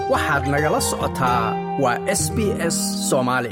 waxaad nagala socotaa waa s b s soomaali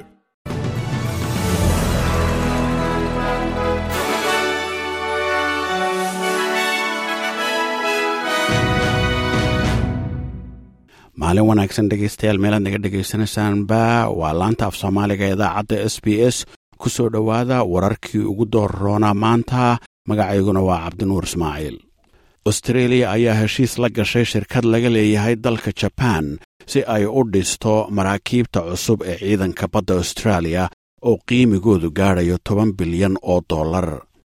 maalin wanaagsan dhegaystayaal meelaad naga dhegaysanaysaanba waa laanta af soomaaliga idaacadda s b s ku soo dhowaada wararkii ugu doorroona maanta magacayguna waa cabdinuur ismaaciil austreeliya ayaa heshiis la gashay shirkad laga leeyahay dalka jabaan si ay u dhisto maraakiibta cusub ee ciidanka badda austraaliya oo qiimigoodu gaadhayo toban bilyan oo dollar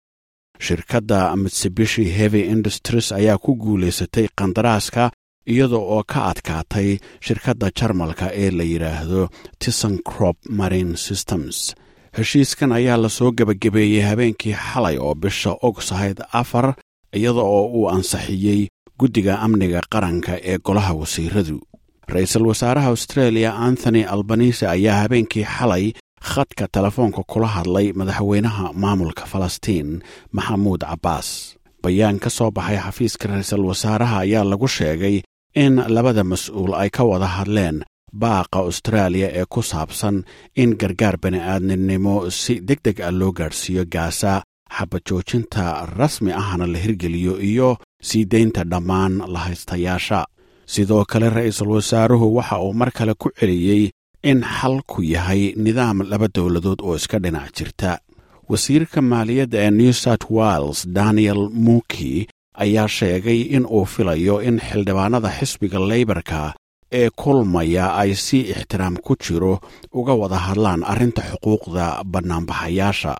shirkadda mitsubishi heavy industries ayaa ku guulaysatay kandaraaska iyada oo ka adkaatay shirkadda jarmalka ee la yidhaahdo tisancrop marine systems heshiiskan ayaa lasoo gebagabeeyey habeenkii xalay oo bisha ogsahayd afar iyada oo uu ansixiyey guddiga amniga qaranka ee golaha wasiiradu ra-iisul wasaaraha australia anthony albanise ayaa habeenkii xalay khadka telefoonka kula hadlay madaxweynaha maamulka falastiin maxamuud cabbaas bayaan ka soo baxay xafiiska ra-iisul wasaaraha ayaa lagu sheegay in labada mas-uul ay ka wada hadleen baaqa austraaliya ee ku saabsan in gargaar bani'aadninimo si deg deg ah loo gaadhsiiyo gaasa xabajoojinta rasmi ahna la hirgeliyo iyo sii daynta dhammaan lahaystayaasha sidoo kale ra-iisul wasaaruhu waxa uu mar kale ku celiyey in xalku yahay nidaam laba dowladood oo iska dhinac jirta wasiirka maaliyadda ee new south wales daniel muuki ayaa sheegay in uu filayo in xildhibaanada xisbiga leybarka ee kulmaya ay si ixtiraam ku jiro uga wada hadlaan arrinta xuquuqda bannaanbaxayaasha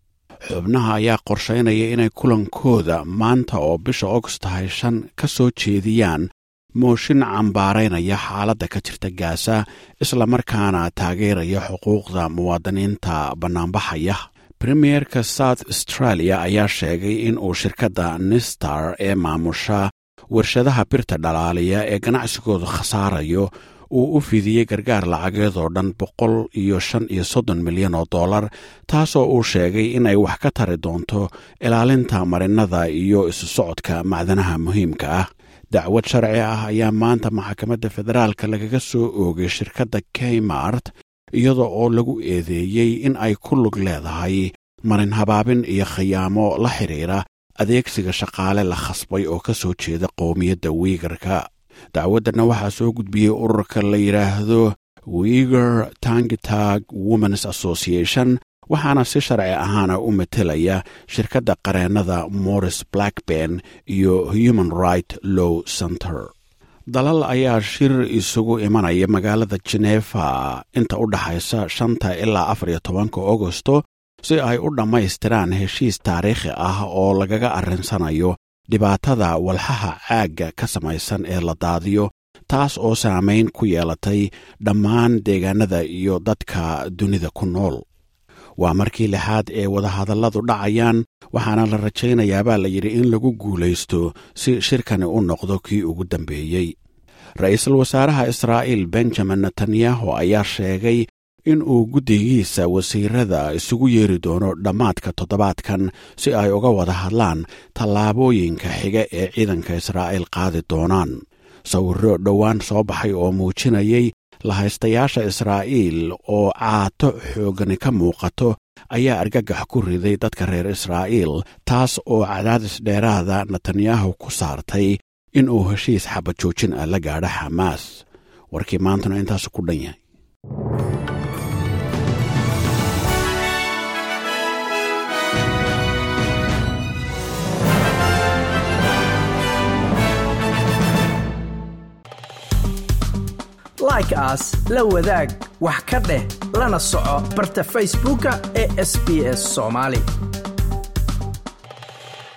xubnaha ayaa qorshaynaya inay kulankooda maanta oo bisha ogst tahay shan ka soo jeediyaan mooshin cambaaraynaya xaaladda ka jirta gaasa islamarkaana taageeraya xuquuqda muwaadiniinta bannaanbaxaya premierka south australia ayaa sheegay in uu shirkadda nistar ee maamusha warshadaha birta dhalaaliya ee ganacsigoodu khasaarayo uu u fidiyey gargaar lacageedoo dhan boqol iyo shan iyo soddon milyan oo dollar taasoo uu sheegay inay wax ka tari doonto ilaalinta marinada iyo isu socodka macdanaha muhiimka ah dacwad sharci ah ayaa maanta maxkamadda federaalka lagaga soo oogay shirkadda keymart iyada oo lagu eedeeyey in ay ku lug leedahay marin habaabin iyo khiyaamo la xidhiira adeegsiga shaqaale la khasbay oo ka soo jeeda qowmiyadda wiigarka dacwaddanna waxaa soo gudbiyey ururka la yidhaahdo wiiger tangitag womens association waxaana si sharci ahaana u matelaya shirkadda qareennada morris blackben iyo human right low center dalal ayaa shir isugu imanaya magaalada jenefa inta u dhaxaysa shanta ilaa afar iyo tobanka agosto si ay u dhammaystiraan heshiis taariikhi ah oo lagaga arrinsanayo dhibaatada walxaha caagga ka samaysan ee la daadiyo taas oo saamayn ku yeelatay dhammaan deegaanada iyo dadka dunida ku nool waa markii lixaad ee wadahadalladu dhacayaan waxaana la rajaynayaa baa la yidhi in lagu guulaysto si shirkani u noqdo kii ugu dambeeyey ra-iisul wasaaraha israa'iil benjamin netanyahu ayaa sheegay in uu guddigiisa wasiirada isugu yeeri doono dhammaadka toddobaadkan si ay uga wada hadlaan tallaabooyinka xiga ee ciidanka israa'iil qaadi doonaan sawirro dhowaan soo baxay oo muujinayay lahaystayaasha israa'iil oo caato xoogani ka muuqato ayaa argagax ku riday dadka reer israa'iil taas oo cadaadis dheeraada netanyahu ku saartay in uu heshiis xabajoojin ah la gaadho xamaas warkii maantuna intaasu ku dhan yahay like aas la wadaag wax ka dheh lana soco barta facebooka ee sb s somaali